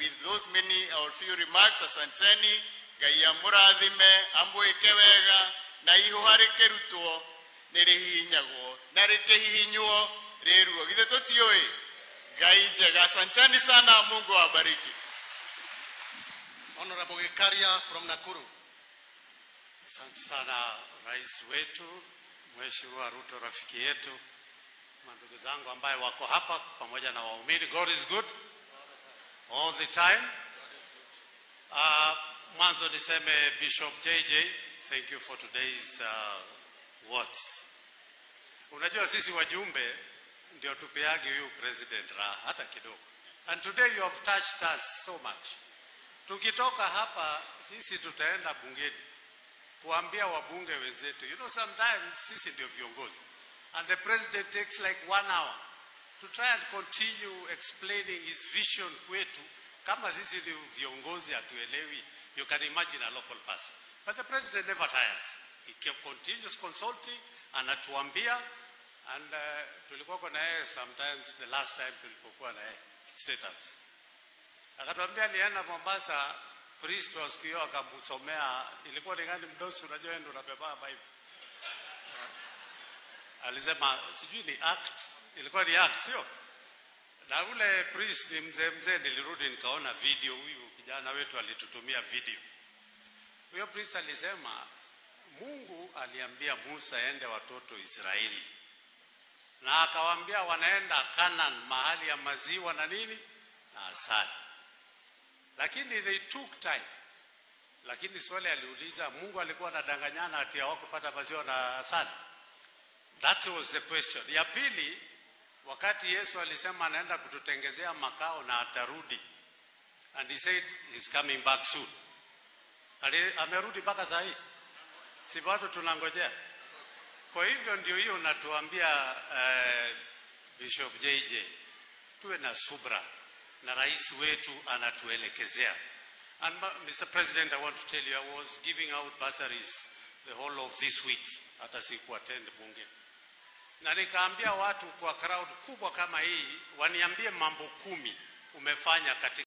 with those many or few remarks asanteni ngai amurathime amwike wega na ihũha rĩkĩrutwo nĩ rĩhihinyagwo na rĩkĩhihinywo rĩruo githĩ tũtiũĩ ngai njega asanteni sana mungu awabariki Honorable Gikaria from Nakuru. Asante sana rais wetu Mheshimiwa Ruto, rafiki yetu, mandugu zangu ambaye wako hapa pamoja na waumini. God is good all the time. Uh, mwanzo niseme Bishop JJ, thank you for today's uh, words. Unajua sisi wajumbe ndio tupeagi huyu president raha hata kidogo, and today you have touched us so much. Tukitoka hapa sisi tutaenda bungeni kuambia wabunge wenzetu, you know sometimes sisi ndio viongozi and the president takes like one hour to try and continue explaining his vision kwetu. Kama sisi ni viongozi hatuelewi, you can imagine a local person. But the president never tires. He kept- continues consulting, anatuambia and uh, tulikuwa na yeye sometimes the last time tulipokuwa na yeye state house akatuambia nienda Mombasa, priest wa siku hiyo akamsomea, ilikuwa ni gani mdosi, unajua wewe ndio unabeba Bible. Alisema sijui ni act, ilikuwa ni act, sio? Na ule priest ni mzee mzee, nilirudi nikaona video, huyu kijana wetu alitutumia video. Huyo priest alisema Mungu aliambia Musa ende watoto Israeli, na akawaambia wanaenda Canaan, mahali ya maziwa na nini na asali lakini they took time. Lakini swali aliuliza, Mungu alikuwa anadanganyana ati hawakupata maziwa na asali? That was the question. Ya pili, wakati Yesu alisema anaenda kututengezea makao na atarudi, and he said he's coming back soon. Ali, amerudi mpaka saa hii, si bado tunangojea? Kwa hivyo ndio hiyo natuambia eh, Bishop JJ tuwe na subra na rais wetu anatuelekezea. And ma- Mr. President, I want to tell you, I was giving out bursaries the whole of this week, hata siku attend bunge, na nikaambia watu kwa crowd kubwa kama hii waniambie mambo kumi umefanya katika